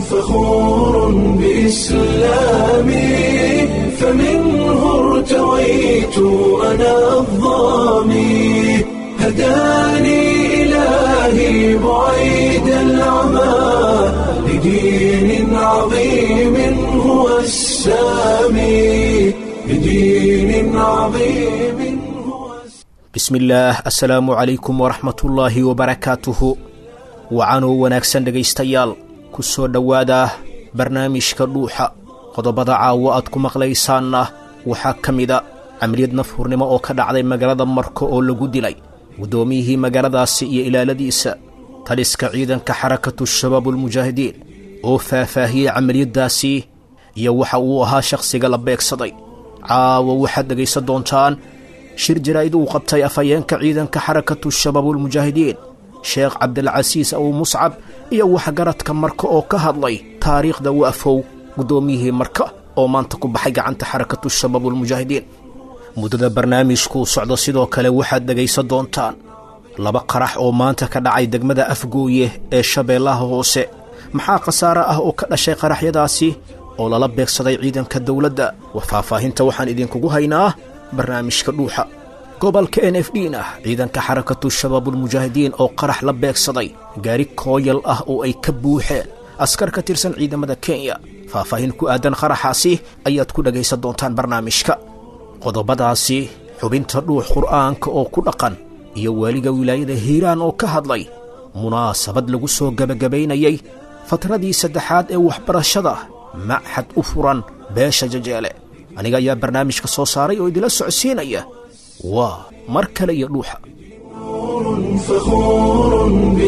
فخور بإسلامي فمنه ارتويت أنا الظامي هداني إلهي بعيد العمى لدين عظيم هو السامي لدين عظيم هو bismillaah assalaamu calaykum waraxmatullaahi wabarakaatuhu wacanoo wanaagsan dhegaystayaal ku soo dhowaada barnaamijka dhuuxa qodobada caawo aad ku maqlaysaanna waxaa ka mida camaliyad nafhurnimo oo ka dhacday magaalada marko oo lagu dilay guddoomiyihii magaaladaasi iyo ilaaladiisa taliska ciidanka xarakatu shabaabulmujaahidiin oo faahfaahiyey camaliyaddaasi iyo waxa uu ahaa shakhsiga la beegsaday caawa waxaad dhegaysan doontaan shir jaraa'id uu qabtay afhayeenka ciidanka xarakatu shabaabulmujaahidiin sheekh cabdilcasiis abu muscab iyo waxgaradka marka oo ka hadlay taariikhda waafow guddoomiyihii marka oo maanta ku baxay gacanta xarakatu shabaabulmujaahidiin muddada barnaamijkuu socdo sidoo kale waxaad dhegaysan doontaan laba qarax oo maanta ka dhacay degmada afgooye ee shabeellaha hoose maxaa khasaare ah oo ka dhashay qaraxyadaasi oo lala beegsaday ciidanka dowladda faahfaahinta waxaan idinkugu haynaa barnaamijka dhuuxa gobolka n f dn ah ciidanka xarakatu shabaabulmujaahidiin oo qarax la beegsaday gaari kooyal ah oo ay ka buuxeen askar ka tirsan ciidamada kenya faahfaahin ku aadan qaraxaasi ayaad ku dhegaysan doontaan barnaamijka qodobadaasi xubinta dhuux qur'aanka oo ku dhaqan iyo waaliga wilaayada hiiraan oo ka hadlay munaasabad lagu soo gebagabaynayay fatradii saddexaad ee waxbarashada machad u furan beesha jajeele aniga ayaa barnaamijka soo saaray oo idila socodsiinaya waa mar kale iyo dhuuxa فخور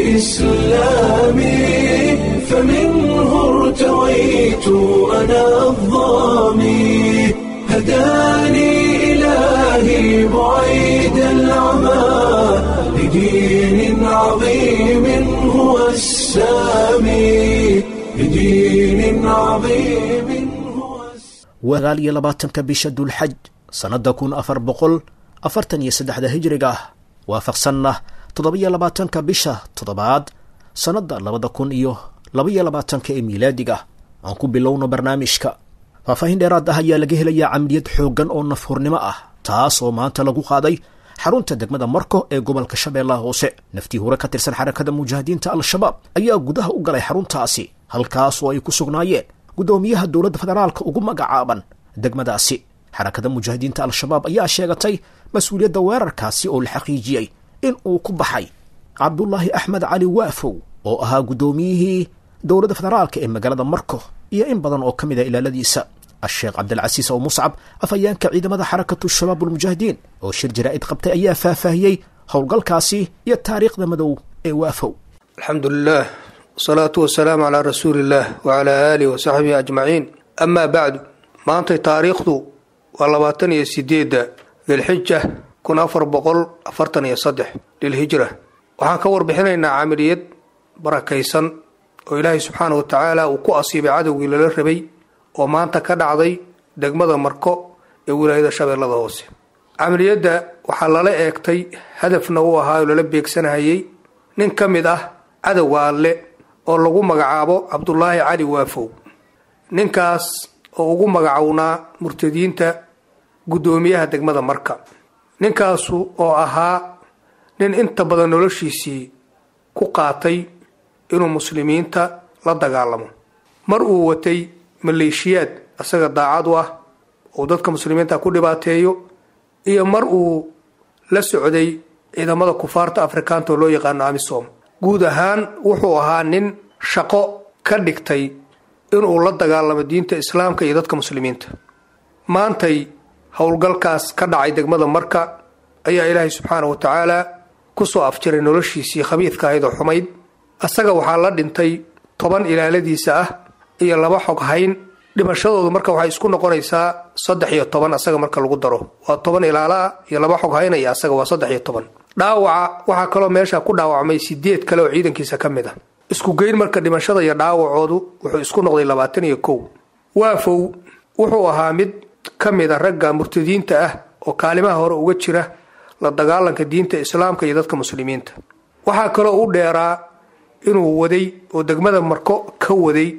بإسلامي فمنه ارتويت أنا الظامي هداني إلهي بعيد العمى لدين عظيم هو السامي لدين عظيم هو السامي wagaal iyo labaatanka bisha dulxaj sannadda kun afar boqol afartan iyo saddexda hijriga ah waafaqsanna toddoba-iyo labaatanka bisha toddobaad sannadda labada kun iyo laba-iyo labaatanka ee miilaadiga aan ku bilowno barnaamijka faahfaahin dheeraad ah ayaa laga helayaa camaliyad xooggan oo nafhurnimo ah taas oo maanta lagu qaaday xarunta degmada marko ee gobolka shabeellaha hoose naftii hore ka tirsan xarakada mujaahidiinta al-shabaab ayaa gudaha u galay xaruntaasi halkaas oo ay ku sugnaayeen guddoomiyaha dowladda federaalka ugu magacaaban degmadaasi xarakada mujaahidiinta al-shabaab ayaa sheegatay mas-uuliyadda weerarkaasi oo la xaqiijiyey in uu ku baxay cabdulaahi axmed cali waafow oo ahaa guddoomiyihii dowladda federaalka ee magaalada marko iyo in badan oo ka mid a ilaaladiisa asheekh cabdilcasiis oo muscab afhayeenka ciidamada xarakatu shabaabulmujaahidiin oo shir jaraa'id qabtay ayaa faahfaahiyey howlgalkaasi iyo taariikhda madow ee waafow alxamdu lilah wasalaatu wasalaamu calaa rasuuli illaah wacalaa aalihi wasaxbihi ajmaciin amaa bacdu maantay taariikhdu waa labaatan iyo sideedda dilxija kun afar boqol afartan iyo saddex lilhijra waxaan ka warbixinaynaa camaliyad barakaysan oo ilaahay subxaana wa tacaala uu ku asiibay cadowgii lala rabay oo maanta ka dhacday degmada marko ee wilaayada shabeellada hoose camaliyadda waxaa lala eegtay hadafna u ahaa oo lala beegsanahayay nin ka mid ah cadowga alle oo lagu magacaabo cabdulaahi cali waafow ninkaas oo ugu magacownaa murtadiinta guddoomiyaha degmada marka ninkaasu oo ahaa nin inta badan noloshiisii ku qaatay inuu muslimiinta la dagaalamo mar uu watay maleeshiyaad isaga daacad u ah uu dadka muslimiinta ku dhibaateeyo iyo mar uu la socday ciidamada kufaarta afrikaanta oo loo yaqaano amisom guud ahaan wuxuu ahaa nin shaqo ka dhigtay inuu la dagaalamo diinta islaamka iyo dadka muslimiinta maantay howlgalkaas ka dhacay degmada marka ayaa ilaahay subxaana wa tacaala kusoo afjiray noloshiisii khabiidka ahayd oo xumayd asaga waxaa la dhintay toban ilaaladiisa ah iyo laba xog hayn dhimashadoodu marka waxay isku noqonaysaa saddex iyo toban asaga marka lagu daro waa toban ilaala ah iyo laba xog haynaya asaga waa saddex iyo toban dhaawaca waxaa kaloo meesha ku dhaawacmay sideed kale oo ciidankiisa ka mid ah isku geyn marka dhimashada iyo dhaawacoodu wuxuu isku noqday labaatan iyo kow waafow wuxuu ahaa mid ka mid a ragga murtadiinta ah oo kaalimaha hore uga jira la dagaalanka diinta islaamka iyo dadka muslimiinta waxaa kaloo u dheeraa inuu waday oo degmada marko ka waday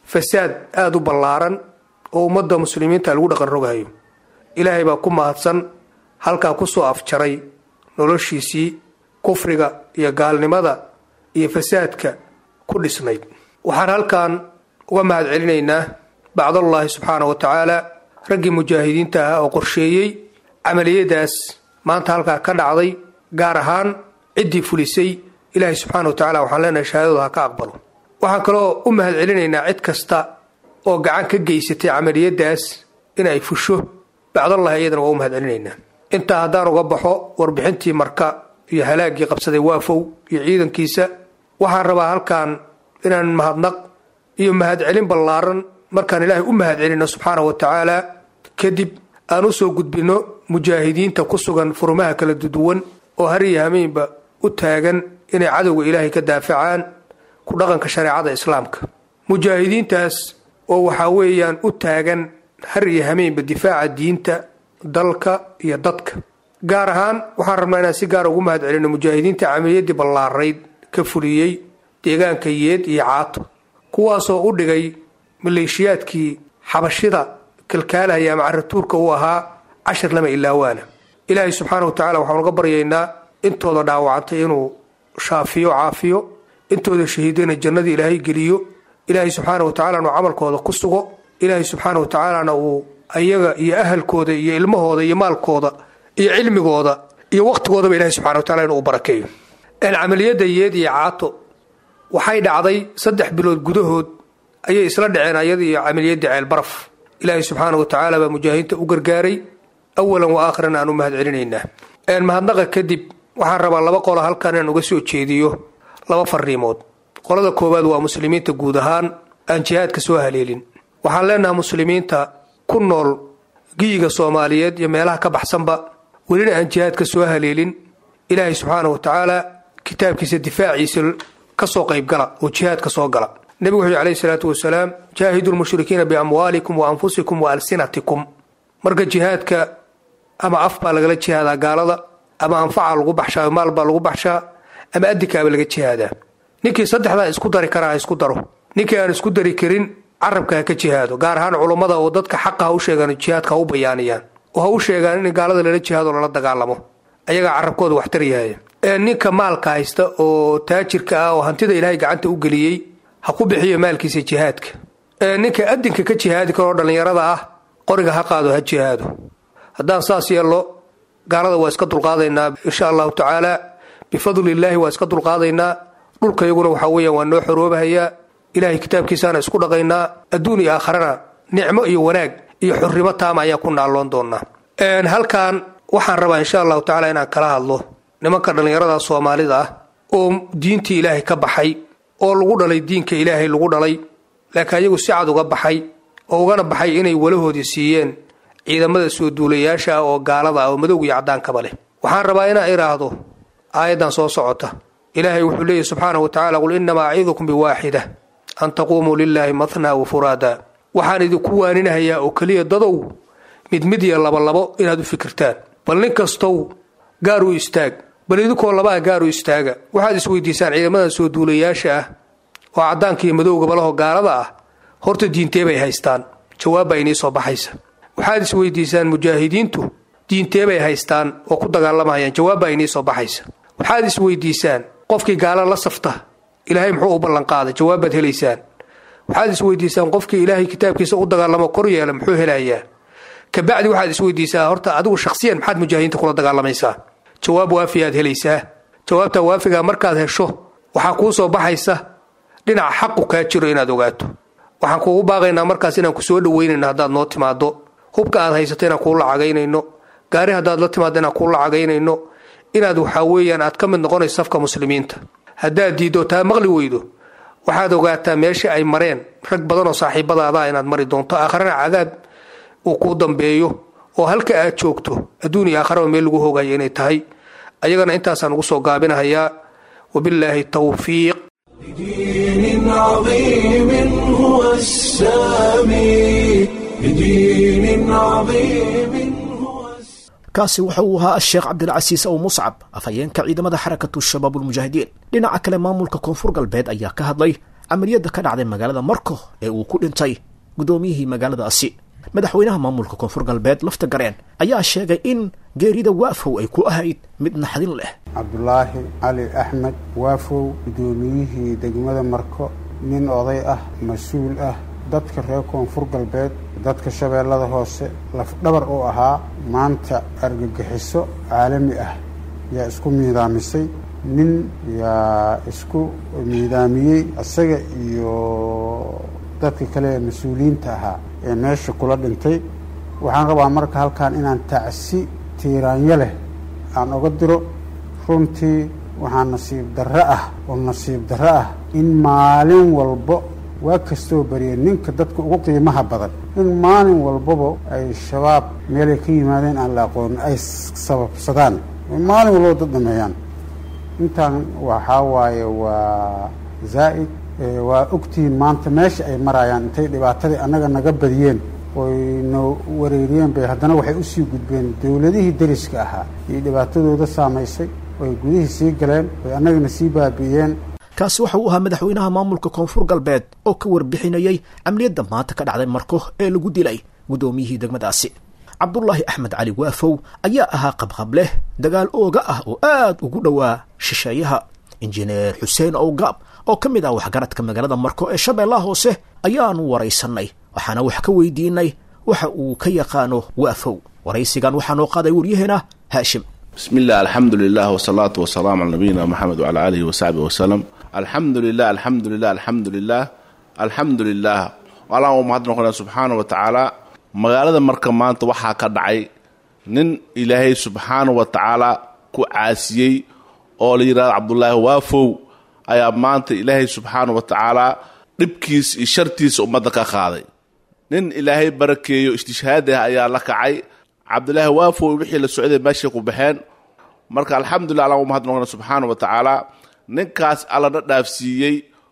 fasaad aada u ballaaran oo ummadda muslimiinta lagu dhaqan rogayo ilaahay baa ku mahadsan halkaa kusoo afjaray noloshiisii kufriga iyo gaalnimada iyo fasaadka ku dhisnayd waxaan halkan uga mahad celinaynaa bacdallaahi subxaana wa tacaala raggii mujaahidiinta ahaa oo qorsheeyey camaliyadaas maanta halkaa ka dhacday gaar ahaan ciddii fulisay ilaahay subxaana wa tacala waxaan leenahay shahaadadu ha ka aqbalo waxaan kaloo u mahad celinaynaa cid kasta oo gacan ka geysatay camaliyadaas inay fusho bacdallahi iyadana waa u mahad celinaynaa intaa haddaan uga baxo warbixintii marka iyo halaagii qabsaday waafow iyo ciidankiisa waxaan rabaa halkan inaan mahadnaq iyo mahadcelin ballaaran markaan ilaahay u mahad celino subxaana wa tacaala kadib aan usoo gudbinno mujaahidiinta ku sugan furmaha kala duduwan oo har iyo hameenba u taagan inay cadowga ilaahay ka daafacaan ku dhaqanka shareecada islaamka mujaahidiintaas oo waxaa weeyaan u taagan har iyo hameenba difaaca diinta dalka iyo dadka gaar ahaan waxaan rabnaa inaan si gaara ugu mahad celino mujaahidiinta camaliyadii ballaarayd ka fuliyey deegaanka yeed iyo caato kuwaasoo u dhigay maleeshiyaadkii xabashida kalkaalahaya ama caratuurka u ahaa cashir lama ilaawaana ilaahay subxaana wa tacala waxaan uga baryaynaa intooda dhaawacantay inuu shaafiyo caafiyo intooda shahiidana jannadii ilaahay geliyo ilaahay subxaana wa tacalana uu camalkooda ku sugo ilaahay subxaana wa tacaalana uu ayaga iyo ahalkooda iyo ilmahooda iyo maalkooda iyo cilmigooda iyo waqtigoodaba ilahay subxana wa tacala inuu barakeeyo camaliyada yeed iyo caato waxay dhacday saddex bilood gudahood ayay isla dhaceen ayada iyo camaliyadii ceelbaraf ilaahay subxaana wa tacaala baa mujaahidiinta u gargaaray awalan wa aakhiran aan u mahad celinaynaa mahadnaqa kadib waxaan rabaa laba qola halkan inaan uga soo jeediyo laba fariimood qolada koowaad waa muslimiinta guud ahaan aan jihaadka soo haleelin waxaan leenahay muslimiinta ku nool giyiga soomaaliyeed iyo meelaha ka baxsanba welina aan jihaadka soo haleelin ilaahay subxaana wa tacaala kitaabkiisa difaaciisa kasoo qaybgala oo jihaadka soo gala nebigu wuxuu alayhi salaatu wasalaam jaahidu lmushrikiina biamwaalikum wa anfusikum wa alsinatikum marka jihaadka ama af baa lagala jihaadaa gaalada ama anfaca lagu baxshaa maal baa lagu baxshaa ama adikaaba laga jihaadaa ninkii saddexdaa isku dari karaa ha isku daro ninkii aan isku dari karin carabka ha ka jihaado gaar ahaan culummada oo dadka xaqa ha u sheegaan jihaadka ha u bayaaniyaan oo ha u sheegaan in gaalada lala jihaado lala dagaalamo ayagaa carabkooda waxtar yahay ninka maalka haysta oo taajirka ah oo hantida ilaahay gacanta u geliyey ha ku bixiyo maalkiisa jihaadka ninka adinka ka jihaadi karoo dhallinyarada ah qoriga ha qaado ha jihaado haddaan saas yeello gaalada waa iska dulqaadaynaa insha allahu tacaala bifadlillaahi waa iska dulqaadaynaa dhulka iyaguna waxaa weeyaan waa noo xoroobahayaa ilaahay kitaabkiisaana isku dhaqaynaa adduun iyo aakharana nicmo iyo wanaag iyo xurrimo taama ayaan ku naalloon doonaa halkan waxaan rabaa insha allahu tacaala inaan kala hadlo nimanka dhallinyarada soomaalida ah oo diintii ilaahay ka baxay oo lagu dhalay diinka ilaahay lagu dhalay laakiin ayagu si cad uga baxay oo ugana baxay inay walahoodii siiyeen ciidamada soo duulayaasha ah oo gaalada ah oo madowga iyo caddaankaba leh waxaan rabaa inaan idhaahdo aayaddan soo socota ilaahay wuxuu leeyahy subxaanahu wa tacala qul innamaa acidukum biwaaxida an taquumuu lilaahi mathnaa wa furaada waxaan idinku waaninahayaa oo keliya dadow mid mid iyo labolabo inaad u fikirtaan bal nin kastow gaar u istaag bal idinkoo labaha gaar u istaaga waxaad isweydiisaan ciidamadan soo duulayaasha ah oo caddaanka iyo madowgaba laho gaalada ah horta diintee bay haystaan jawaab baa inii soo baxaysa waxaad isweydiisaan mujaahidiintu diintee bay haystaan oo ku dagaalamayaan jawaab baa inii soo baxaysa waxaad isweydiisaan qofkii gaala la safta ilaahay muxuu u ballanqaaday jawaab baad helaysaan waxaad isweydiisaan qofkii ilaahay kitaabkiisa u dagaalamo kor yeela muxuu helayaa kabacdi waxaad isweydiisaa horta adigu shakhsiyan maxaad mujaahidiinta kula dagaalamaysaa jawaab waafi aad helaysaa jawaabta waafiga markaad hesho waxaa kuu soo baxaysa dhinaca xaqu kaa jiro inaad ogaato waxaan kuugu baaqaynaa markaas inaan ku soo dhaweynayno haddaad noo timaado hubka aad haysato inaan kuu lacagaynayno gaari haddaad la timaado inaan kuu lacagaynayno inaad waxaa weeyaan aad ka mid noqonayso safka muslimiinta haddaad diiddo taa maqli weydo waxaad ogaataa meesha ay mareen rag badanoo saaxiibadaada inaad mari doonto aakharana cadaab uu kuu dambeeyo oo halka aad joogto adduun iyo aakharaba meel lagu hoogayo inay tahay ayagana intaasaan ugu soo gaabinahayaa wabillaahi tawfiiq بدين عظيم هو السامي بدين عظيم هو السامي kaasi waxa uu ahaa asheekh cabdilcasiis ow muscab afhayeenka ciidamada xarakatu shabaabulmujaahidiin dhinaca kale maamulka koonfur galbeed ayaa ka hadlay camaliyadda ka dhacday magaalada marko ee uu ku dhintay guddoomiyihii magaaladaasi madaxweynaha maamulka koonfur galbeed lafta gareen ayaa sheegay in geerida waafow ay ku ahayd mid naxdin leh cabdulaahi cali axmed waafow guddoomiyihii degmada marko nin oday ah mas-uul ah dadka reer koonfur galbeed dadka shabeellada hoose lafdhabar u ahaa maanta argagixiso caalami ah yaa isku miidaamisay nin yaa isku miidaamiyey isaga iyo dadka kale ee mas-uuliyiinta ahaa ee meesha kula dhintay waxaan rabaa marka halkan inaan tacsi tiiraanyo leh aan oga diro runtii waxaa nasiib darro ah oo nasiib darro ah in maalin walbo waa kastoo bariya ninka dadka ugu qiimaha badan in maalin walbaba ay shabaab meelay ka yimaadeen aan la aqoonin ay sababsadaan maalin walbaba dad dhameeyaan intaan waxaa waaye waa zaa'id waa ogtihiin maanta meesha ay marayaan intay dhibaatadii annaga naga badiyeen oy na wareeriyeen bay haddana waxay usii gudbeen dowladihii deriska ahaa iyo dhibaatadooda saamaysay oy gudihii sii galeen oy annagana sii baabi'iyeen kaasi waxa uu ahaa madaxweynaha maamulka koonfur galbeed oo ka warbixinayey camliyadda maanta ka dhacday marko ee lagu dilay guddoomiyihii degmadaasi cabdulaahi axmed cali waafow ayaa ahaa qabqableh dagaal ooga ah oo aad ugu dhowaa shisheeyaha injineer xuseen owgaab oo ka mid ah waxgaradka magaalada marko ee shabeellaha hoose ayaanu waraysanay waxaana wax ka weydiinay waxa uu ka yaqaano waafow waraysigan waxaa noo qaaday waryaheena haashim bismi illah alxamdu lilah wsalaatu wasalaamu cala nabiyina moxamed wcala aalihi wasaxbihi wasalam alxamdu lilah alxamdu lilah alxamdu lilah alxamdu lilah allaan u mahad noqonaya subxaana wa tacaala magaalada marka maanta waxaa ka dhacay nin ilaahay subxaana wa tacaala ku caasiyey oo la yidhahdo cabdulaahi waafow ayaa maanta ilaahay subxaana wa tacaala dhibkiis iyo shartiisa ummadda ka qaaday nin ilaahay barakeeyo istishhaadi ah ayaa la kacay cabdulaahi waafow wixii la socday meeshay ku baxeen marka alxamdulillah allaan u mahad noqona subxaana wa tacaala ninkaas allana dhaafsiiyey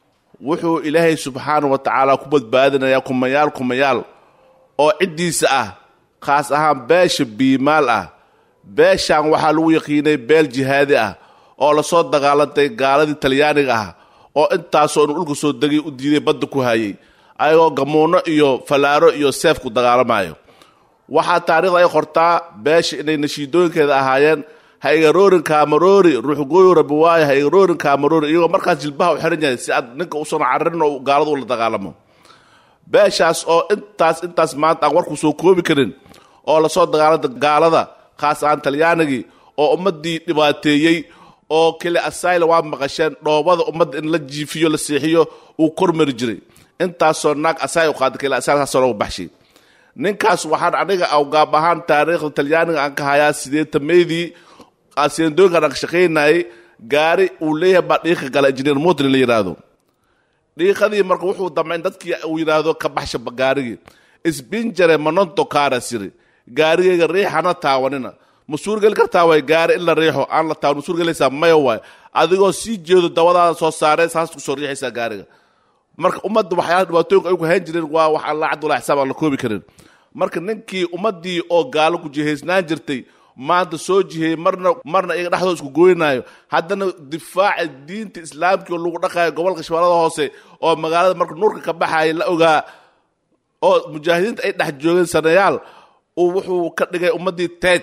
wuxuu ilaahay subxaana wa tacaala ku badbaadinayaa kumayaal kumayaal oo ciddiisa ah khaas ahaan beesha biimaal ah beeshaan waxaa lagu yaqiinay beel jihaadi ah oo lasoo dagaalantay gaaladii talyaaniga ah oo intaasoo inu dhulka soo degay u diiday badda ku hayay ayagoo gamuunno iyo fallaaro iyo seef ku dagaalamayo waxaa taarikhda ay qortaa beesha inay nashiidooyinkeeda ahaayeen ha igaroorin kaamaroori ruuxgooyo rabi waayo ha igaroorin kaamaroori iyagoo markaas jilbaha u xihan yahay si aad ninka usan cararin oo gaaladu ula dagaalamo beeshaas oo intaas intaas maanta aan warku soo koobi karin oo lasoo dagaalanta gaalada khaas ahaan talyaanigii oo ummaddii dhibaateeyey oo keli asayla waa maqasheen dhoobada ummadda in la jiifiyo la seexiyo uu kormari jiray intaasoo naag asay u qaada keli asayl loogu baxshay ninkaas waxaan aniga awgaab ahaan taariikhda talyaaniga aan ka hayaa sideetameydii asendooyinkaan aan ka shaqaynayay gaari uu leeyahay baa dhiiqa gala injineer motlin la yidhaahdo dhiiqadii marka wuxuu damcay in dadkii uu yidhaahdo ka baxsha gaarigii isbinjare manonto kaara siri gaarigayga riixana taawanina ma suurgeli kartaa way gaari in la riixo aan la taawan ma suurgelaysaa maya waay adigoo sii jeedo dawadaada soo saaree saas ku soo riixaysaa gaariga marka ummadda waxyaala dhibaatooyinka ay ku hayn jireen waa wax alla cabdullahi xisaab aan la koobi karin marka ninkii ummaddii oo gaalo ku jihaysnaan jirtay maanta soo jiheeyey marna marna iyaga dhexdooda isku gooynaayo haddana difaaca diinta islaamkii oo lagu dhaqaayo gobolka shabeellada hoose oo magaalada marka nuurka ka baxaaya la ogaa oo mujaahidiinta ay dhex joogeen sanayaal uu wuxuu ka dhigay ummaddii teed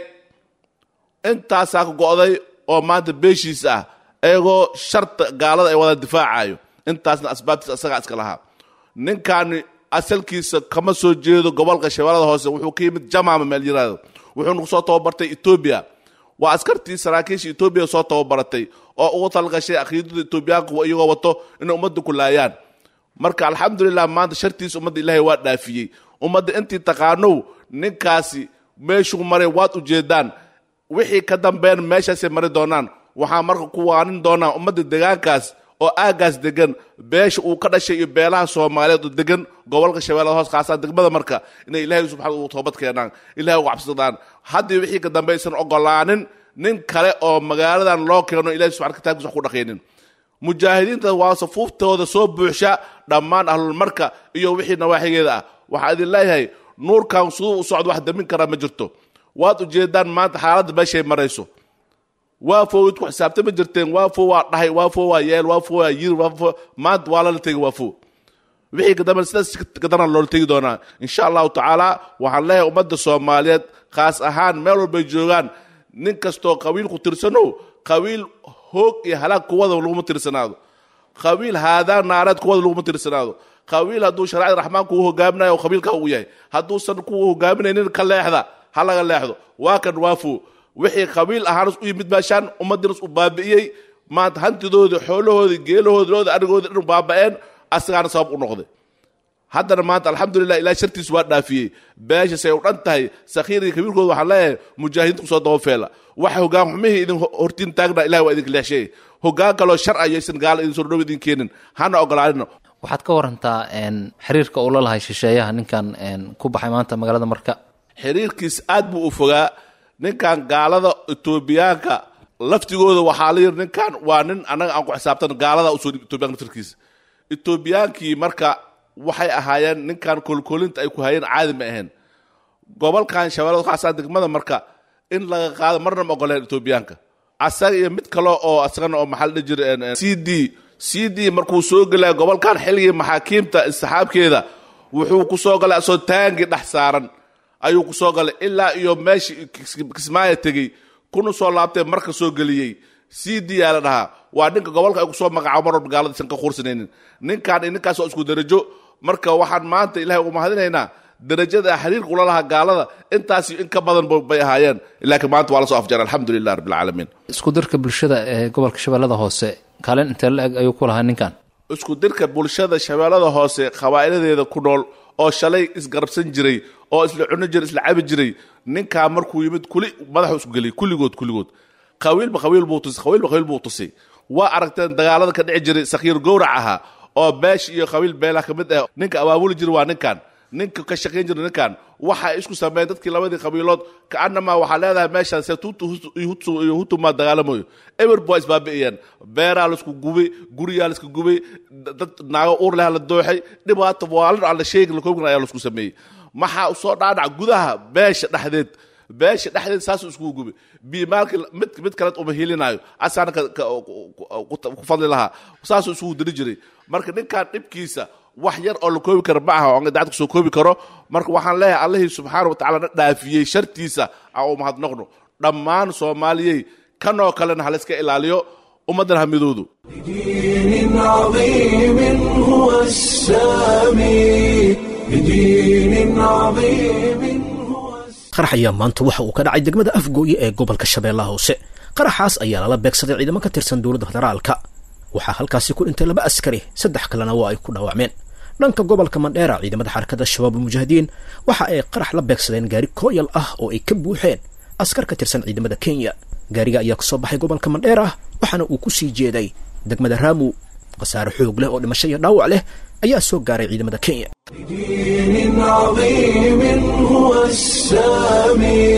intaasaa ka go'day oo maanta beeshiis ah iyagoo sharta gaalada ay wadaan difaacayo intaasna asbaabtiisa isagaa iska lahaa ninkaani asalkiisa kama soo jeedo gobolka shabeellada hoose wuxuu ka yimid jamaama meel yiraahdo wuxuuna kusoo tababartay etoobiya waa askartii saraakiisha etoobiya soo tababaratay oo ugu talgashay akhiidada etoobiyaanku iyagoo wato inay ummadda ku laayaan marka alxamdulilah maanta shartiisa ummadda ilaahay waa dhaafiyey ummadda intii taqaanow ninkaasi meeshuu maray waad ujeedaan wixii ka dambeyn meeshaasay mari doonaan waxaa marka ku waanin doonaa ummadda degaankaas oo aagaas degan beesha uu ka dhashay iyo beelaha soomaaliyeed oo degan gobolka shabeellada hoos khaasaan degmada marka inay ilaahay subxana uu toobad keenaan ilahay uga cabsadaan haddii wixii ka dambe aysan ogolaanin nin kale oo magaaladan loo keeno ilahay subxana kitaabkiisa wax ku dhaqaynin mujaahidiinta waa safuuftooda soo buuxsha dhammaan ahlulmarka iyo wixii nawaaxigeeda ah waxaa idin leeyahay nuurkan siduu u socdo wax damin karaa ma jirto waad ujeedaan maanta xaaladda meeshay marayso waafo id ku xisaabtama jirteen waafo waa dhahay waafo waa yeel waafo waa yir waafo maanta waa lala tegi waafo wixii kadamba sidaas kadana loola tegi doonaa insha allahu tacaala waxaan leeyahay ummadda soomaaliyeed khaas ahaan meel walbay joogaan nin kastoo qabiil ku tirsano qabiil hoog iyo halaag kuwada laguma tirsanaado qabiil haadaan naareed kuwada laguma tirsanaado qabiil hadduu sharcida raxmaan kugu hogaaminayo qabiilka uu yahay hadduusan kugu hogaaminaynin ka leexda ha laga leexdo waa kan waafo wixii qabiil ahaanas u yimid meeshaan ummadinas u baabi'iyey maanta hantidoodii xoolahoodii geelahoodii looda arigoodii dhan baaba'een asagaana sabab u noqday haddana maanta alxamdulilah ilaah shartiisu waa dhaafiyey beesha say u dhan tahay sakhiirkii kabiirkooda waxaan leeyahay mujaahidiinta kusoo dabafeela waxa hogaan xumihii idin hortiin taagna ilahi waa idinka leexsheeyay hogaan kaloo shar ayaysan gaala idin soo dhow idin keenin hana ogolaanina waxaad ka warantaa xiriirka uu la lahay shisheeyaha ninkan ku baxay maanta magaalada marka xiriirkiis aad buu u fogaa ninkan gaalada etoobiyaanka laftigooda waxaa la yidhi ninkan waa nin annaga aan ku xisaabtan gaalada usoo dhib etoobiyanka laftirkiisa etoobiyaankii marka waxay ahaayeen ninkan kolkolinta ay ku hayeen caadi ma ahayn gobolkan shabeellada khaasaa degmada marka in laga qaado marna ma ogoleen etoobiyaanka asaga iyo mid kale oo asagana oo maxaa la dhihi jira c d c d markuu soo gelaya gobolkan xilligii maxaakiimta istixaabkeeda wuxuu ku soo galay asoo taangii dhex saaran ayuu ku soo galay ilaa iyo meeshii kismaaya tegey kuna soo laabtee marka soo geliyey c d yaa la dhahaa waa ninka gobolka ay kusoo magacaabo mar walba gaalada isan ka quursanaynin ninkan iyo ninkaas waa isku darajo marka waxaan maanta ilahay ugu mahadinaynaa darajada xiriirka ula lahaa gaalada intaas in ka badan bay ahaayeen laakiin maanta waa la soo afjaray alxamdulilah rabbilcaalamiin isku dirka bulshada ee gobolka shabeellada hoose kaalin intee la eg ayuu ku lahaa ninkan isku dirka bulshada shabeellada hoose qabaa'iladeeda ku nool oo shalay isgarabsan jiray oo isla cuno jiray isla cabi jiray ninkaa markuu yimid kuli madaxu isku geliyay kulligood kulligood qabiilba qabiil buu tusay qabiilba qabiil buu tusay waa aragteen dagaalada ka dhici jiray sakhiir gowrac ahaa oo beesh iyo qabiil beelaha ka mid ah ninka abaabuli jira waa ninkan ninka ka shaqayn jira ninkan waxay isku sameeyeen dadkii labadii qabiilood kaanamaa waxaa leedahay meeshaan se tutu iyo hutumaa dagaalamayo eberb waa isbaabi'iyeen beeraa laisku gubay guriyaa laiska gubay dad naago uur leha la dooxay dhibaato waalin aan la sheegin lakoobgan ayaa laisku sameeyey maxaa usoo dhaadhac gudaha beesha dhexdeed beesha dhexdeed saasuu iskugu gubay biimaalkii mid mid kale uma hilinaayo asaana ku fadli lahaa saasuu isugu diri jiray marka ninkan dhibkiisa wax yar oo la koobi karo ma aha oo dacad kusoo koobi karo marka waxaan leeyahay allihii subxaana wa tacala na dhaafiyey shartiisa aan u mahadnaqno dhammaan soomaaliyey kanoo kalena halayska ilaaliyo ummaddan hamidoodu بدين عظيم هو السامي بدين عظيم هو السامي qarax ayaa maanta waxa uu ka dhacay degmada afgooye ee gobolka shabeellaha hoose qaraxaas ayaa lala beegsaday ciidamo ka tirsan dowladda federaalka waxaa halkaasi ku dhintay laba askari saddex kalena waa ay ku dhaawacmeen dhanka gobolka mandheera ciidamada xarakada shabaab almujaahidiin waxa ay qarax la beegsadeen gaari kooyal ah oo ay ka buuxeen askar ka tirsan ciidamada kenya gaariga ayaa kasoo baxay gobolka mandheera waxaana uu ku sii jeeday degmada raamu khasaare xoog leh oo dhimasho iyo dhaawac leh ayaa soo gaaray ciidamada kenya بدين عظيم هو السامي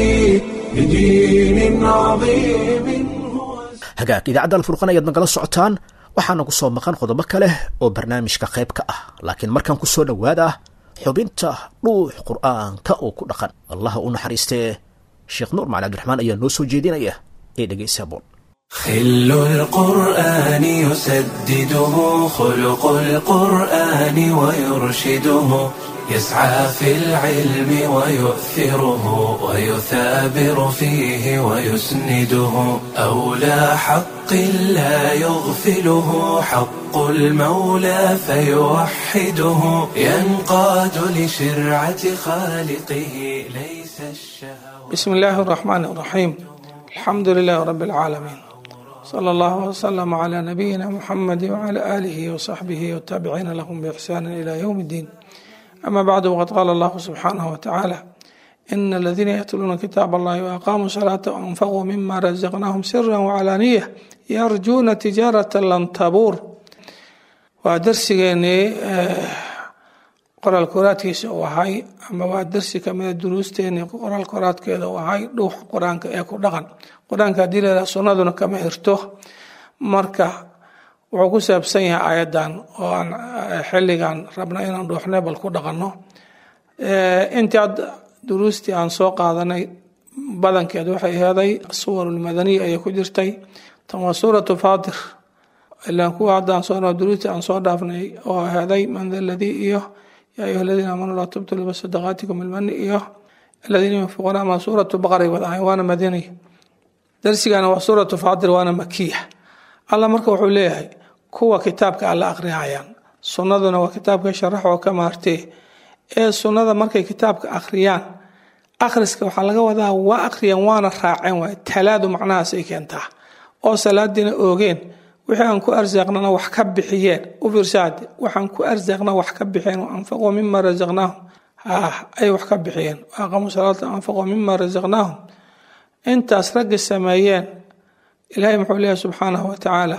بدين عظيم هو السامي hagaag idaacadda alfurqan ayaad nagala socotaan waxaana ku soo maqan qodobo kale oo barnaamijka qayb ka ah laakiin markaan ku soo dhowaada xubinta dhuux qur'aanka oo ku dhaqan allaha u naxariistee sheekh nuur macali cabdiraxmaan ayaa noo soo jeedinaya ee dhegaysa boon خل القرآن يسدده خلق القرآن ويرشده يسعى في العلم ويؤثره ويثابر فيه ويسنده أولى حق لا يغفله حق المولى فيوحده ينقاد لشرعة خالقه ليس الشهوات بسم الله الرحمن الرحيم الحمد لله رب العالمين صلى الله وسلم على نبينا محمد وعلى آله وصحبه والتابعين لهم بإحسان إلى يوم الدين أما بعد وقد قال الله سبحانه وتعالى إن الذين يتلون كتاب الله وأقاموا الصلاة وأنفقوا مما رزقناهم سرا وعلانية يرجون تجارة لن تبور ودرسيني qoraal koraadkiisa uu ahay ama waa darsi kamida duruusteeni qoraal koraadkeeda uu ahay dhuuxa qur-aanka ee ku dhaqan qur-aanka haddii leedaha sunnaduna kama hirto marka wuxuu ku saabsan yahay ayadan oo aan xilligan rabna inaan dhuuxnay bal ku dhaqanno intii ad duruustii aan soo qaadanay badankeed waxay heeday suwar lmadaniya ayay ku jirtay tan waa suuratu faatir ilaan kuwa haddaan soo duruuti aan soo dhaafnay oo heeday man da ladii iyo yaa ayuha aladiina aamanuu laa tubtilu bisadaqaatikum ilmani iyo aladiina yunfiquuna ama suuratu baqray wadahay waana madaniya darsigana waa suuratu faatir waana makiya alla marka wuxuu leeyahay kuwa kitaabka alla akhriyayaan sunnaduna waa kitaabka sharax oo ka maartee ee sunnada markay kitaabka akhriyaan akhriska waxaa laga wadaa waa akhriyeen waana raaceen waay talaadu macnahaasay keentaa oo salaadiina oogeen wixii aan ku arsaaqnana wax ka bixiyeen u fiirsaade waxaan ku arsaaqna wax ka bixiyeen anfaquu mima rasaqnaahum ay wax ka bixiyeen aqamuu salaata anfaquu mima rasaqnaahum intaas raggi sameeyeen ilaahay muxuu leeyahay subxaanahu wa tacaala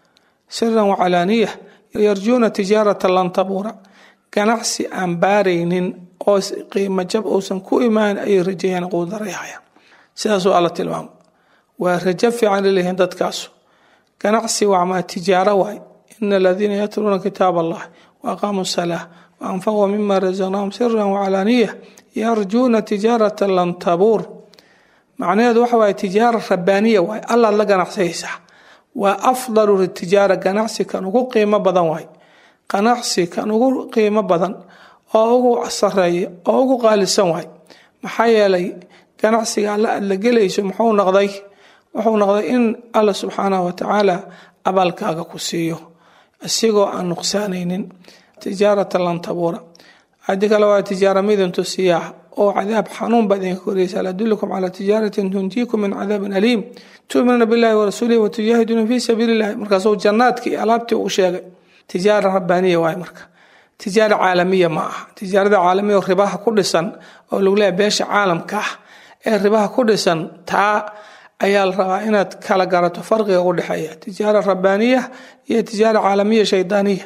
siran wacalaaniya yarjuuna tijaarata lan tabuura ganacsi aan baaraynin oo qiimo jab uusan ku imaan ayay rajeeyaan quudarayhayaan sidaasuu alla tilmaamo waa rajo fiican laleeyihiin dadkaasu ganacsi wacmaa tijaaro waay ina aladiina yatluuna kitaab allah waaqaamuu salaa waanfaquu mima rasaqnaahum siran wacalaaniya yarjuuna tijaarata lan tabuur macnaheedu waxa waaye tijaara rabbaaniya waay allaad la ganacsayaysaa waa afdalu tijaara ganacsi kan ugu qiimo badan waay ganacsi kan ugu qiimo badan oo ugu sareeya oo ugu qaalisan waay maxaa yeelay ganacsiga alla aad la gelayso muxuu noqday wuxuu noqday in alla subxaanahu watacaala abaalkaaga ku siiyo isigoo aan nuqsaanaynin tijaarata lan tabuura adi kale waa tijaara midintu siyaa oo cadaab xanuun baad idinka koraysa adullukum calaa tijaaratin tunjiikum min cadaabin aliim tuuminuuna billahi warasuulihi watujaahiduuna fii sabiili illahi markaasuu jannaadkii alaabtii uu sheegay tijaara rabbaaniya waay marka tijaara caalamiya ma aha tijaarada caalamiya oo ribaha ku dhisan oo lagu leeyahay beesha caalamka ah ee ribaha ku dhisan taa ayaa la rabaa inaad kala garato farqiga u dhexeeya tijaara rabbaaniya iyo tijaara caalamiya shaydaaniya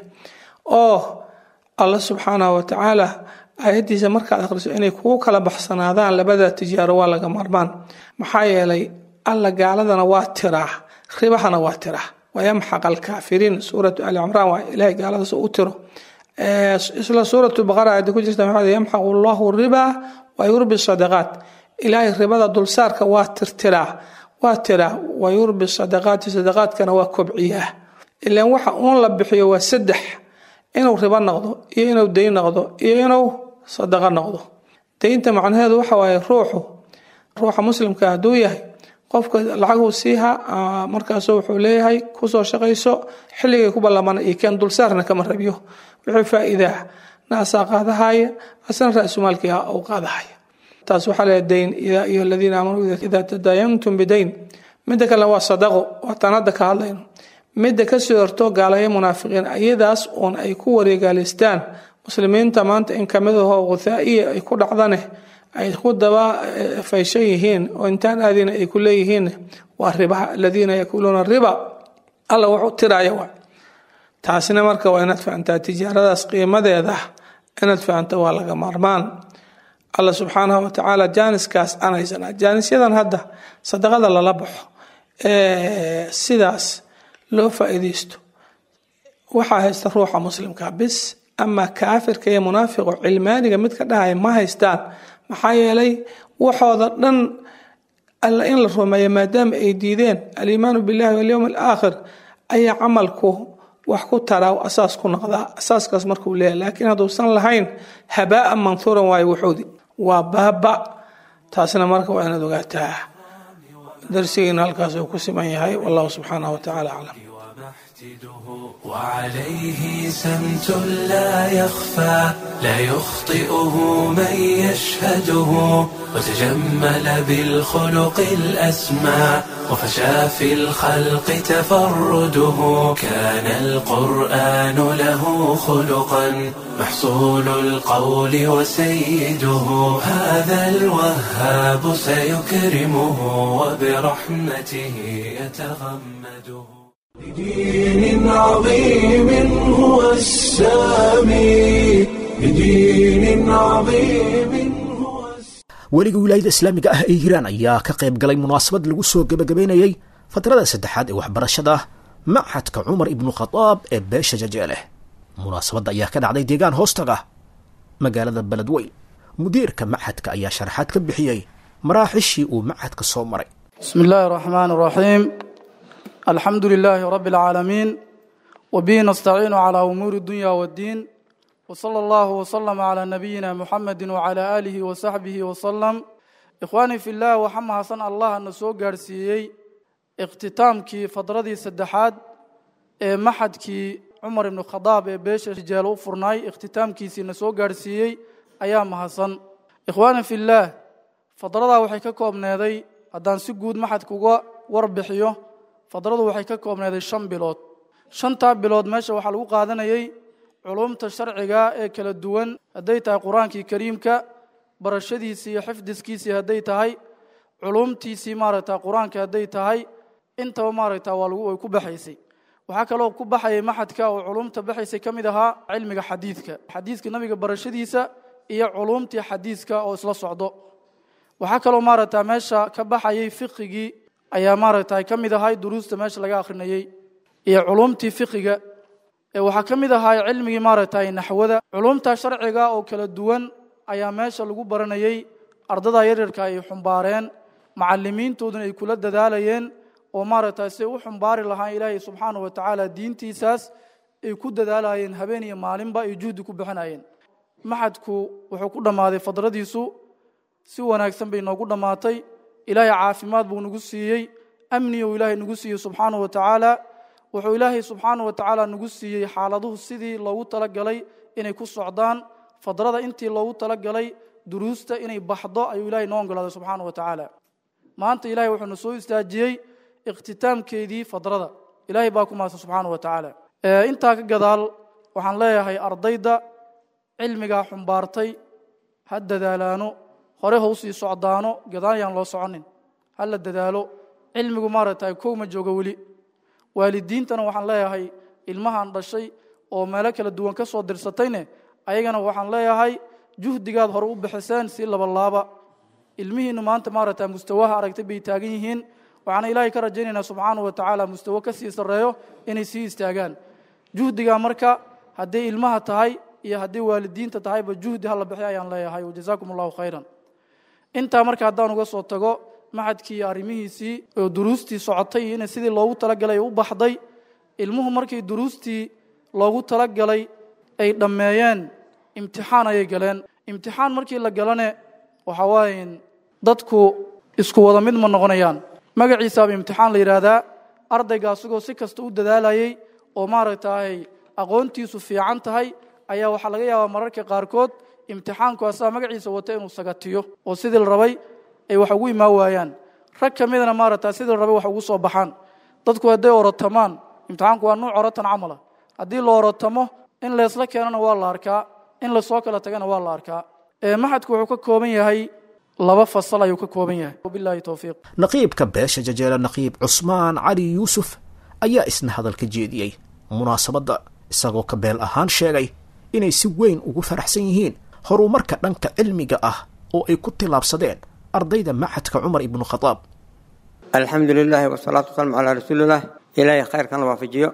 oo alla subxaanahu watacaala aayadiisa markaad akhriso inay kugu kala baxsanaadaan labada tijaaro waa laga marmaan maxaa yeelay alla gaaladana waa tiraa ribahana waa tiraa wayamxaq alkaafiriin suuratu ali cimraan waa ilahay gaaladaas u tiro isla suuratu baqara aayadda ku jirta maxaa yamxaqu allahu riba wa yurbi sadaqaat ilaahay ribada dulsaarka waa tirtiraa waa tiraa wa yurbi sadaqaati sadaqaadkana waa kobciyaa ilaan waxa uun la bixiyo waa saddex inuu ribo noqdo iyo inuu dayn noqdo iyo inuu sadaqo noqdo daynta macnaheedu waxa waaye ruuxu ruuxa muslimka hadduu yahay qofka lacaguu siiha markaasu wuxuu leeyahay kusoo shaqayso xilligay ku ballamana iyo keen dulsaarna kama rabiyo wixii faa'iidaa naasaa qaadahaya asna ra-sumaalkii u qaadahaya taas waxaa leeyahay dayn yaa ayuha aladiina aamanuu idaa tadaayantum bidayn midda kale waa sadaqo waataan hadda ka hadlayno midda kasoo horto gaalayo munaafiqiin iyadaas uun ay ku wareegaalaystaan muslimiinta maanta in kamid ahoo guthaa'iya ay ku dhacdane ay ku daba fayshan yihiin oo intaan aadina ay ku leeyihiin waa ribaha aladiina yakuluuna riba alla wuxuu tiraya waa taasina marka waa inaad fahantaa tijaaradaas qiimadeeda inaad fahanta waa laga maarmaan alla subxaanahu watacaala jaaniskaas anaysana jaanisyadan hadda sadaqada lala baxo sidaas loo faa'iidaysto waxaa haysta ruuxa muslimka bis ama kaafirka iyo munaafiqo cilmaaniga mid ka dhahaya ma haystaan maxaa yeelay waxooda dhan alla in la rumeeyo maadaama ay diideen aliimaanu billahi walyowm alaakhir ayaa camalku wax ku taraa asaas ku noqdaa asaaskaas markuu leeyahay laakiin hadduusan lahayn habaa'an manhuuran waayo wuxuudi waa baaba taasna marka waa inaad ogaataa darsigeena halkaas uu ku siman yahay wallahu subxaanahu watacaala aclam وعليه سمت لا يخفى لا يخطئه من يشهده وتجمل بالخلق الأسمى وفشى في الخلق تفرده كان القرآن له خلقا محصول القول وسيده هذا الوهاب سيكرمه وبرحمته يتغمده بدين عظيم هو السامي بدين عظيم هو weliga wilaayada islaamiga ah ee hiiraan ayaa ka qayb galay munaasabad lagu soo gebagabeynayey fatrada saddexaad ee waxbarashada machadka cumar ibnu khadaab ee beesha jajeeleh munaasabadda ayaa ka dhacday deegaan hoostaga magaalada beledweyn mudiirka machadka ayaa sharaxaad ka bixiyey maraaxishii uu macadka soo maray بسم الله الرحمن الرحيم الحمد لله رب العالمين وبه نستعين على أمور الدنيا والدين وصلى الله وسلم على نبينا محمد وعلى آله وصحبه وسلم إخواني في الله وحمى حسن الله نسو قارسيي اختتامكي فضردي سدحاد ee maxadkii cumar ibnu khadaab ee beesha rijaal u furnaay ikhtiitaamkiisiina soo gaadhsiiyey ayaa mahadsan ikhwaani fillaah fadradaa waxay ka koobneeday haddaan si guud maxadka uga warbixiyo fadradu waxay ka koobneeday shan bilood shantaa bilood meesha waxaa lagu qaadanayey culumta sharciga ee kala duwan hadday tahay qur-aankii kariimka barashadiisii iyo xifdiskiisii hadday tahay culumtiisii maaragta qur-aanka hadday tahay intaba maaragta waa lagu way ku baxaysay waxaa kaloo ku baxayay maxadka oo culumta baxaysay ka mid ahaa cilmiga xadiidka xadiiska nabiga barashadiisa iyo culumtii xadiiska oo isla socdo waxaa kaloo maaragta meesha ka baxayay fiqigii ayaa maaragta ka mid ahay duruusta meesha laga akhrinayey iyo culumtii fiqiga waxaa ka mid ahaa cilmigii maaragta naxwada culumta sharciga oo kala duwan ayaa meesha lagu baranayey ardada yaryarka ay xumbaareen macalimiintooduna ay kula dadaalayeen oo maaragta say u xumbaari lahaan ilaahay subxaanahu wa tacaala diintiisaas ay ku dadaalayeen habeen iyo maalinba ay juhdi ku bixinayeen maxadku wuxuu ku dhammaaday fadradiisu si wanaagsan bay noogu dhammaatay ilaahay caafimaad buu nagu siiyey amni uu ilaahay nagu siiyey subxaanahu wa tacaala wuxuu ilaahay subxaanahu wa tacaala nagu siiyey xaaladuhu sidii loogu talagalay inay ku socdaan fadrada intii loogu talagalay duruusta inay baxdo ayuu ilaahay noo ogolaaday subxaanahu wa tacaala maanta ilahay wuxuuna soo istaajiyey ikhtitaamkeedii fadrada ilaahay baa ku mahadsan subxaanahu wa tacaala intaa ka gadaal waxaan leeyahay ardayda cilmigaa xumbaartay ha dadaalaano hore ha usii socdaano gadaal yaan loo soconin ha la dadaalo cilmigu maaragtay kow ma joogo weli waalidiintana waxaan leeyahay ilmahan dhashay oo meelo kala duwan ka soo dirsatayne ayagana waxaan leeyahay juhdigaad hore u bixiseen si labalaaba ilmihiinnu maanta maaragta mustawaha aragtay bay taagan yihiin waxaana ilaahay ka rajaynaynaa subxaanahu wa tacaala mustawo ka sii sarreeyo inay sii istaagaan juhdigaa marka hadday ilmaha tahay iyo hadday waalidiinta tahayba juhdi hala bixi ayaan leeyahay wajazaakum allahu khayran intaa marka haddaan uga soo tago maxadkii arrimihiisii oo duruustii socotay iyo ina sidii loogu talagalay u baxday ilmuhu markii duruustii loogu talagalay ay dhammeeyeen imtixaan ayay galeen imtixaan markii la galane waxa waaye dadku isku wada mid ma noqonayaan magaciisaaba imtixaan la yidhaahdaa ardayga asagoo si kasta u dadaalayey oo maaragtay aqoontiisu fiican tahay ayaa waxaa laga yaabaa mararka qaarkood imtixaanku asaa magaciisa wata inuu sagatiyo oo sidii la rabay ay wax ugu imaan waayaan rag ka midana maaragta sidii la rabay wax ugu soo baxaan dadku hadday orotamaan imtixaanku waa nuuc orotan camala haddii la orotamo in leesla keenana waa la arkaa in lasoo kala tagana waa la arkaa maxadku wuxuu ka kooban yahay laba fasal ayuu ka kooban yahay wabillahi towfiiq naqiibka beesha jajeela naqiib cusmaan cali yuusuf ayaa isna hadal ka jeediyey munaasabadda isagoo ka beel ahaan sheegay inay si weyn ugu faraxsan yihiin horumarka dhanka cilmiga ah oo ay ku tillaabsadeen ardayda maxadka cumar ibnu khadaab alxamdu lilaahi wasalaatu wasalaamu calaa rasuulilah ilaahay khayrkan la waafajiyo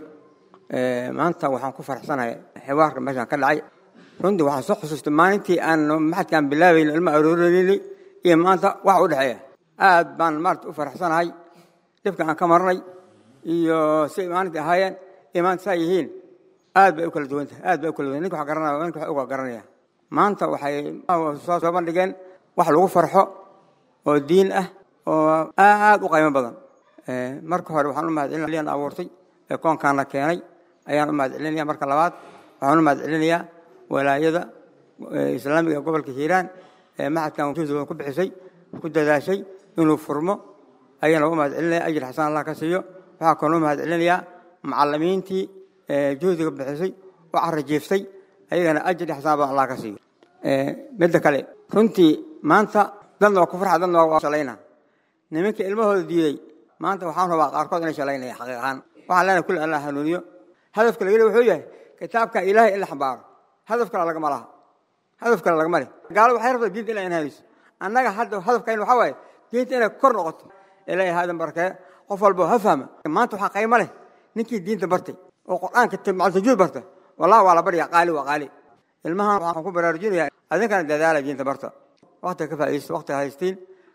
maanta waxaan ku faraxsanahay xiwaarka meeshaan ka dhacay runtii waxaan soo xusuustay maalintii aan maxadkaan bilaabayn ilma aroorayni iyo maanta wax u dhexeeya aad baan maarata u faraxsanahay dhibka aan ka marnay iyo siay maalintii ahaayeen iyo maanta saa yihiin aad bay u kala duwan tahay aad bay u kala duwan ninka wax garanaya ninka wax uga garanaya maanta waxay soo soo bandhigeen wax lagu farxo oo diin ah oo aad u qiimo badan marka hore waxaan u mahadcelinayaa abuurtay ee koonkaana keenay ayaan u mahadcelinaya marka labaad waxaan u mahadcelinayaa walaayada islaamiga gobolka hiiraan ee maxadkan juhdiga ku bixisay ku dadaashay inuu furmo ayaan u mahadcelinaya ajir xasan allah ka siiyo waxaa kaloo u mahadcelinayaa macallimiintii juhdiga bixisay oo carajiiftay ayagana ajir xasan baa allah ka siiyo midda kale runtii maanta dadna waa ku farxa dadna waa shalayna nimanka ilmahooda diiday maanta waxaan rabaa qaarkood inay shalaynaya xaqiiq ahaan waxaan leenahay kulli allah hanuuniyo hadafka laga wuxuu yahay kitaabka ilaahay in la xambaaro hadaf kale lagama laha hadaf kale lagama leh gaalo waxay rabtaa diinta inay inhaanayso annaga hadda hadafkayn waxaa waaye diinta inay kor noqoto ilaahay haadan barakee qof walba ha fahma maanta waxaa qaymo leh ninkii diinta bartay oo qur'aanka macaltajuud barta wallahi waa la baryaa qaali waa qaali ilmahan waxaan ku baraarujinayaa adinkana dadaala diinta barta waqtiga ka faa'iidaysta waqtiga haystiin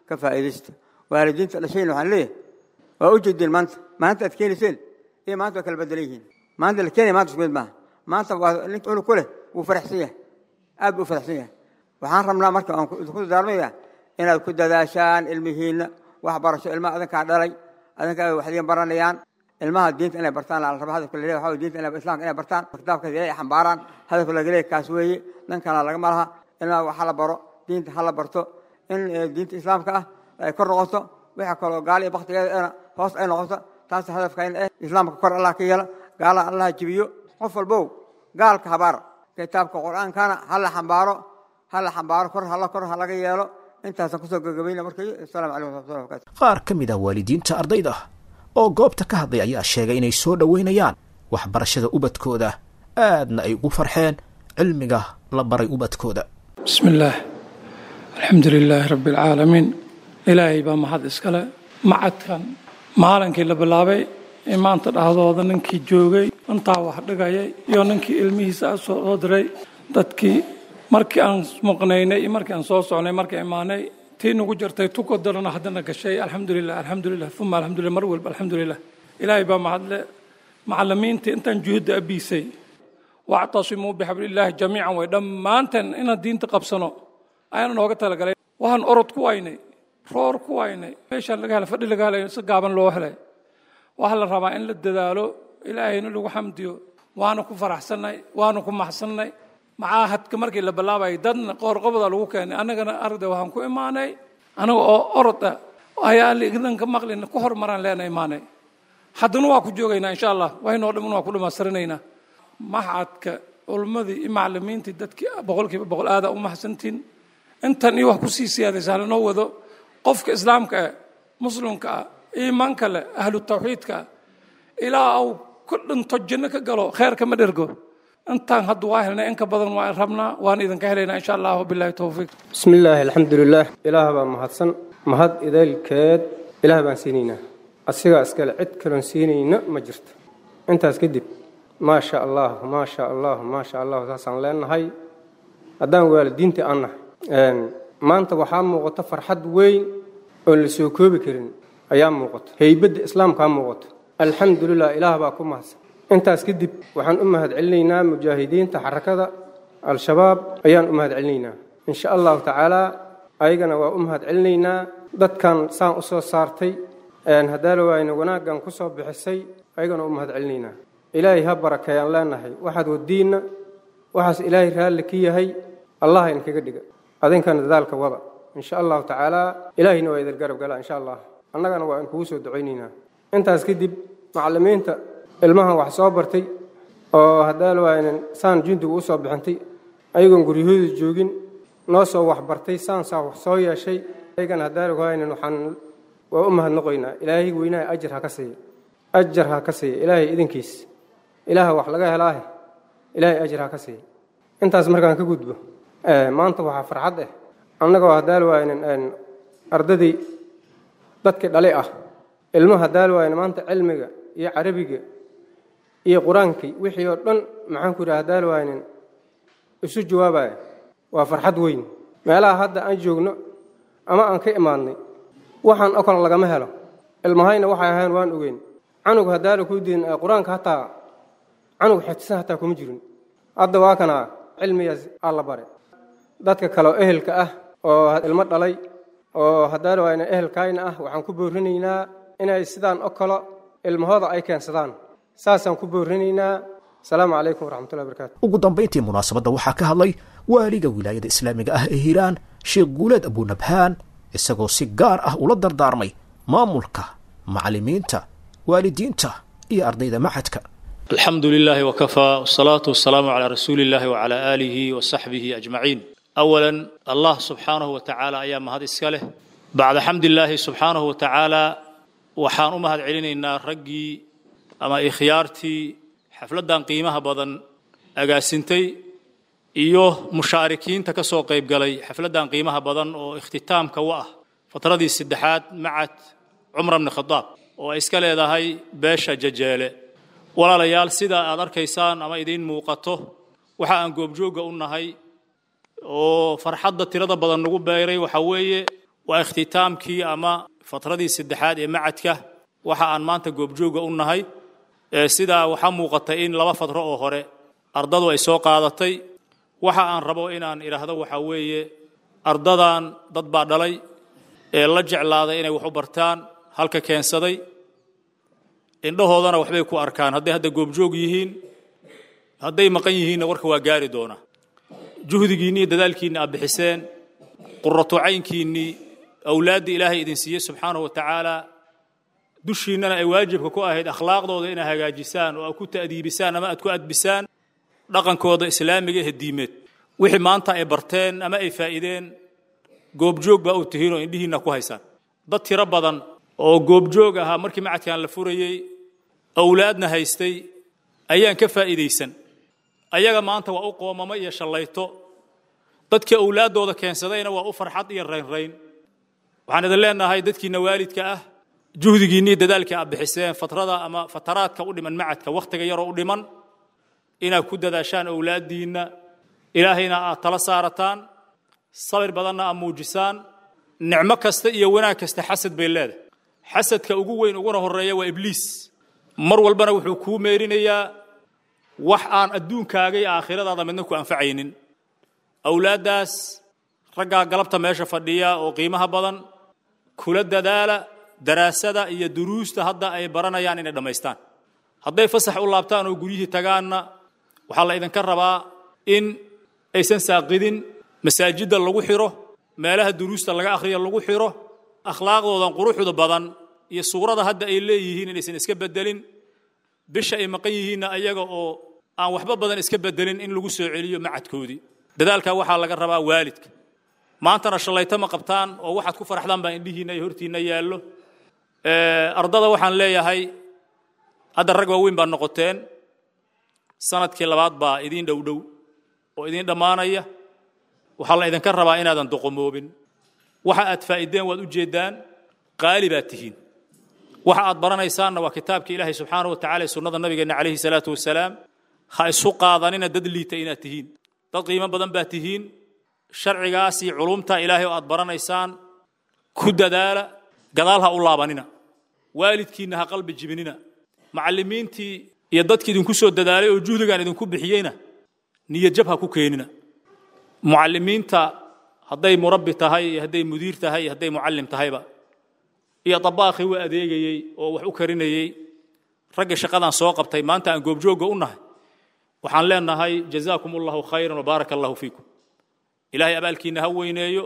ka faa'iidaysta waalidiinta dhashayna waxaan leeyahay waa u jeedeen maanta maanta aad keenayseen iyo maanta waa kala bedelan yihiin maanta la keenaya maanta isku mid maaha maanta waa nin cunug ku leh wuu faraxsan yahay aad buu u faraxsan yahay waxaan rabnaa marka aan ku dardaarmaya inaad ku dadaashaan ilmihiinna waxbarasho ilmaha adinkaa dhalay adinkaa waxdiin baranayaan ilmaha diinta inay bartaan la raba hadafka laleeyahay waxaa diinta inay islaamka inay bartaan kitaabka ilaahay xambaaraan hadafka laga leeyahay kaas weeye dhan kalena lagama laha ilmaha wax la baro diinta ha la barto in diinta islaamka ah ay kor noqoto waxa kaloo gaali iyo baktigeeda hoos ay noqoto taas hadafkayna eh islaamka kor allah ka yeela gaala allah jibiyo qof walbow gaalka habaar kitaabka qur-aankana ha la xambaaro ha la xambaaro kor hala kor ha laga yeelo intaasaan kusoo gagabayna markay asalaamu calaykum waraxmatullahi wabarakatu qaar ka mid ah waalidiinta ardayda oo goobta ka hadlay ayaa sheegay inay soo dhoweynayaan waxbarashada ubadkooda aadna ay ugu farxeen cilmiga la baray ubadkooda bismi illaah alxamdu lilaahi rabbi alcaalamiin ilaahay baa mahad iskale macadkan maalinkii la bilaabay in maanta dhahdooda ninkii joogay intaa wax dhigayay iyo ninkii ilmihiisa soo diray dadkii markii aan muqnaynay iyo markii aan soo socnay markii imaanay tii nagu jirtay tuko darana haddana gashay alxamdulilah alxamdulilah uma alxamdulilah mar walba alxamdulilah ilaahay baa mahadle macallimiintii intaan juhudda abiisay wactasimuu bixablillaahi jamiican way dhammaanteen inaan diinta qabsano ayaana nooga talagalay waxaan orod ku waynay roor ku waynay meeshaan laga helay fadhi laga helay si gaaban loo helay waxaa la rabaa in la dadaalo ilaahayna lagu xamdiyo waana ku faraxsannay waana ku maxsannay macaahadka markii la bilaabayay dadna qoorqobada lagu keenay annagana arday waxaan ku imaanay anaga oo orod ah ayaa lidanka maqlina ku hormaraan leena imaanay haddana waa ku joogaynaa insha allah waynoo dhamman waa ku dhammaystirinaynaa maxadka culummadii iyo macallimiintii dadkii boqolkiiba boqol aada u maxsantiin intan iyo wax kusii siyaadaysa halanoo wado qofka islaamka ah muslimka ah iimaanka leh ahlu tawxiidka ah ilaa uu ku dhinto janno ka galo kheerka ma dhergo intaan hadda waa helnay in ka badan waan rabnaa waan idinka helaynaa insha allah wabillahi towfiiq bismi illaahi alxamdulilaah ilaah baa mahadsan mahad idaylkeed ilaah baan siinaynaa asigaa iskale cid kaloon siinayna ma jirto intaas kadib maa sha allah maa sha allah maa sha allah saasaan leenahay haddaan waalidiintii aan nahay maanta waxaa muuqata farxad weyn oon la soo koobi karin ayaa muuqata heybadda islaamkaa muuqata alxamdulilah ilaah baa ku mahadsan intaas kadib waxaan u mahad celinaynaa mujaahidiinta xarakada al-shabaab ayaan u mahad celinaynaa insha allahu tacaalaa ayagana waa u mahad celinaynaa dadkan saan u soo saartay haddaala waayna wanaaggan ku soo bixisay ayagana u mahad celinaynaa ilaahay ha barakeeyaan leenahay waxaad wadiinna waxaas ilaahay raalli ka yahay allah inkaga dhiga adinkana dadaalka wada insha allahu tacaalaa ilaahayna waa idin garab galaa insha allah annagana waa in kugu soo ducaynaynaa intaas kadib macallimiinta ilmahan wax soo bartay oo haddaala waaynan saan jundiga u soo bixintay ayagoon guryahooda joogin noo soo waxbartay saan saa wax soo yeeshay ayagana haddaala waaynan waxaan waa u mahadnoqoynaa ilaahay weynaha ajar ha ka siiya ajar ha ka siiya ilaahay idinkiis ilaaha wax laga helaahe ilaahay ajar ha ka siiya intaas markaan ka gudbo maanta waxaa farxad ah annagoo haddaala waaynan ardadii dadkii dhali ah ilmo haddaala waayna maanta cilmiga iyo carabiga iyo qur-aankii wixii oo dhan maxaan ku yidhaha haddaala waaynan isu jawaabaya waa farxad weyn meelaha hadda aan joogno ama aan ka imaadnay waxaan oo kale lagama helo ilmahayna waxay ahayn waan ogeyn canug haddaala kuu diin qur-aanka hataa canug xifdisan hataa kuma jirin hadda waa kana cilmigaas aa la bare dadka kale oo ehelka ah oo ilmo dhalay oo haddaala waayna ehelkayna ah waxaan ku boorinaynaa inay sidaan oo kale ilmahooda ay keensadaan saasaan ku boorinaynaa asalaamu calaykum waraxmatullahi barakaatu ugu dambayntii munaasabadda waxaa ka hadlay waaliga wilaayada islaamiga ah ee hiiraan sheekh guuleed abunabhaan isagoo si gaar ah ula dardaarmay maamulka macallimiinta waalidiinta iyo ardayda maxadka alxamdu lilaahi wakafaa wsalaatu wasalaamu calaa rasuuli illahi wacalaa aalihi wa saxbihi ajmaciin awalan allah subxaanahu wa tacaala ayaa mahad iska leh bacda xamdillaahi subxaanahu wa tacaala waxaan u mahad celinaynaa raggii ama ikhyaartii xafladdan qiimaha badan agaasintay iyo mushaarikiinta ka soo qayb galay xafladdan qiimaha badan oo ikhtitaamka u ah fatradii saddexaad macad cumar bni khadaab oo ay iska leedahay beesha jajeele walaalayaal sida aad arkaysaan ama idiin muuqato waxa aan goobjoogga u nahay oo farxadda tirada badan nagu beeray waxa weeye waa ikhtitaamkii ama fatradii saddexaad ee macadka waxa aan maanta goobjooga u nahay sidaa waxaa muuqatay in laba fatro oo hore ardadu ay soo qaadatay waxa aan rabo inaan idhaahdo waxaa weeye ardadan dad baa dhalay ee la jeclaaday inay wax u bartaan halka keensaday indhahoodana waxbay ku arkaan hadday hadda goobjoog yihiin hadday maqan yihiinna warka waa gaari doonaa juhdigiinni iyo dadaalkiinni aad bixiseen quratu caynkiinnii awlaaddii ilaahay idin siiyey subxaanahu wa tacaala dushiinnana ay waajibka ku ahayd akhlaaqdooda inaad hagaajisaan oo aad ku ta'diibisaan ama aad ku adbisaan dhaqankooda islaamiga ee diimeed wixii maanta ay barteen ama ay faa'iideen goobjoog baa u tihiin oo indhihiinna ku haysaan dad tiro badan oo goobjoog ahaa markii macadkan la furayey awlaadna haystay ayaan ka faa'iidaysan ayaga maanta waa u qoomamo iyo shallayto dadkii awlaaddooda keensadayna waa u farxad iyo raynrayn waxaan idin leenahay dadkiinna waalidka ah juhdigiinni dadaalkii aad bixiseen fatrada ama fataraadka u dhiman macadka wakhtiga yaroo u dhiman inaad ku dadaashaan awlaaddiinna ilaahayna aad tala saarataan sabir badanna aad muujisaan nicmo kasta iyo wanaag kasta xasad bay leedahay xasadka ugu weyn uguna horreeya waa ibliis mar walbana wuxuu kuu meerinayaa wax aan adduunkaaga iyo aakhiradaada midna ku anfacaynin awlaaddaas raggaa galabta meesha fadhiya oo qiimaha badan kula dadaala daraasada iyo duruusta hadda ay baranayaan inay dhammaystaan hadday fasax u laabtaan oo guryihii tagaanna waxaa la idinka rabaa in aysan saaqidin masaajidda lagu xiro meelaha duruusta laga akhriya lagu xiro akhlaaqdoodan quruxda badan iyo suurada hadda ay leeyihiin inaysan iska bedelin bisha ay maqan yihiinna ayaga oo aan waxba badan iska bedelin in lagu soo celiyo macadkoodii dadaalkaa waxaa laga rabaa waalidka maantana shallayto ma qabtaan oo waxaad ku faraxdaan baa indhihiinna iyo hortiinna yaallo ardada waxaan leeyahay hadda rag waaweyn baa noqoteen sanadkii labaad baa idiin dhowdhow oo idiin dhammaanaya waxaa la idinka rabaa inaadan doqomoobin waxa aad faa'iideen waad u jeeddaan qaali baad tihiin waxa aad baranaysaanna waa kitaabka ilaahay subxaanahu wa tacala ee sunnada nabigeenna calayhi salaatu wasalaam ha isu qaadanina dad liita inaad tihiin dad qiimo badan baad tihiin sharcigaas iyo culumta ilaahay oo aad baranaysaan ku dadaala gadaal ha u laabanina waalidkiinna ha qalbi jibinina macallimiintii iyo dadkii idinku soo dadaalay oo juhdigaan idinku bixiyeyna niyadjab ha ku keenina mucallimiinta hadday murabbi tahay iyo hadday mudiir tahay iyo hadday mucallim tahayba iyo dabaaqii u adeegayey oo wax u karinayey raggii shaqadan soo qabtay maanta aan goobjoogga u nahay waxaan leenahay jazaakum allahu khayran wabaaraka allahu fiikum ilaahay abaalkiinna ha weyneeyo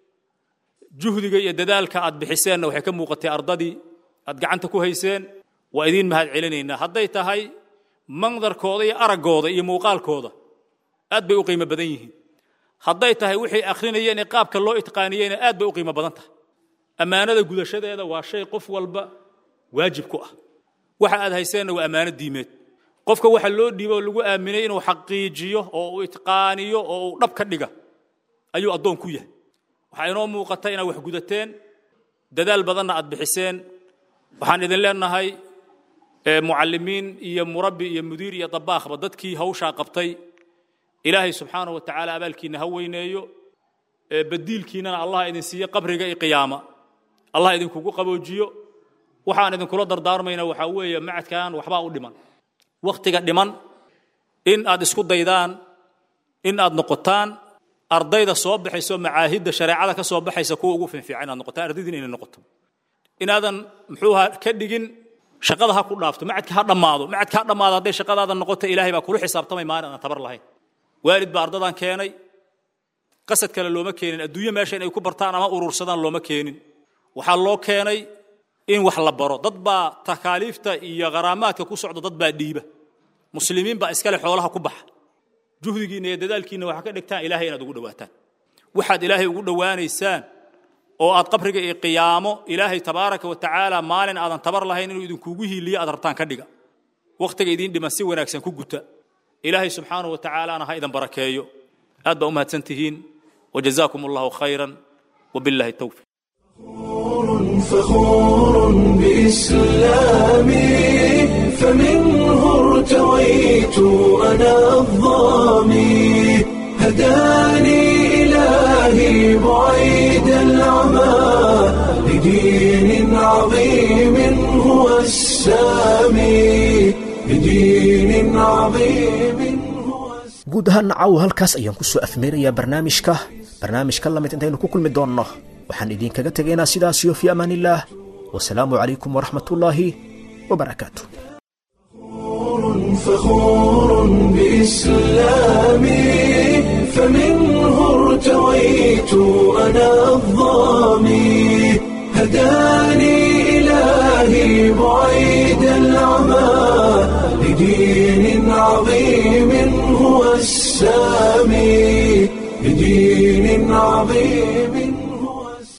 juhdiga iyo dadaalka aad bixiseenna waxay ka muuqatay ardadii aad gacanta ku hayseen waa idiin mahad celinaynaa hadday tahay mandarkooda iyo araggooda iyo muuqaalkooda aad bay u qiimo badan yihiin hadday tahay wixay akhrinayeen ee qaabka loo itqaaniyeyna aad bay u qiimo badan tahay ammaanada gudashadeeda waa shay qof walba waajib ku ah waxa aad hayseenna waa ammaano diimeed qofka waxa loo dhiibo oo lagu aaminay inuu xaqiijiyo oo uu itqaaniyo oo uu dhab ka dhiga ayuu addoon ku yahay waxaa inoo muuqata inaad wax gudateen dadaal badanna aad bixiseen waxaan idin leenahay mucallimiin iyo murabbi iyo mudiir iyo dabaaqba dadkii hawshaa qabtay ilaahay subxaanahu wa tacaala abaalkiinna ha weyneeyo badiilkiinnana allah idin siiyo qabriga iyo qiyaama allah idinkugu qaboojiyo waxaan idinkula dardaarmayna waxaa weeye macadkan waxbaa u dhiman wakhtiga dhiman in aad isku daydaan in aad noqotaan ardayda soo baxayso macaahidda shareecada ka soo baxaysa kuwa ugu fiinfiican inaad noqotaan ardaydiina inay noqoto inaadan muxuuha ka dhigin shaqada ha ku dhaafto macadka ha dhammaado macadka ha dhammaado hadday shaqadaada noqoto ilaahay baa kula xisaabtamay maalin aan tabar lahayn waalid baa ardadan keenay qasad kale looma keenin adduunyo meesha inay ku bartaan ama urursadaan looma keenin waxaa loo keenay in wax la baro dad baa takaaliifta iyo kharaamaadka ku socda dad baa dhiiba muslimiin baa iskale xoolaha ku baxa juhdigiinna iyo dadaalkiinna waxaa ka dhigtaan ilaahay inaad ugu dhowaataan waxaad ilaahay ugu dhowaanaysaan oo aad qabriga iyo qiyaamo ilaahay tabaaraka wa tacaala maalin aadan tabar lahayn inuu idinkugu hiiliyo aad rabtaan ka dhiga wakhtiga idiin dhiman si wanaagsan ku guta ilaahay subxaanahu wa tacaalaana ha idin barakeeyo aad baa u mahadsan tihiin wajazaakum allahu khayran wabillahi towfiq فخور بإسلامي فمنه ارتويت أنا الظامي هداني إلهي بعيد العمى لدين عظيم هو السامي لدين عظيم guud ahaan caawa halkaas ayaan ku soo afmeerayaa barnaamijka barnaamijka lamid intaynu ku kulmi doonno waxaan idinkaga tegaynaa sidaasiyo fii amaan illaah wasalaamu calaykum waraxmat ullaahi wabarakaatu فخور بإسلامي فمنه ارتويت أنا الظامي هداني إلهي بعيد العمى لدين عظيم هو السامي لدين عظيم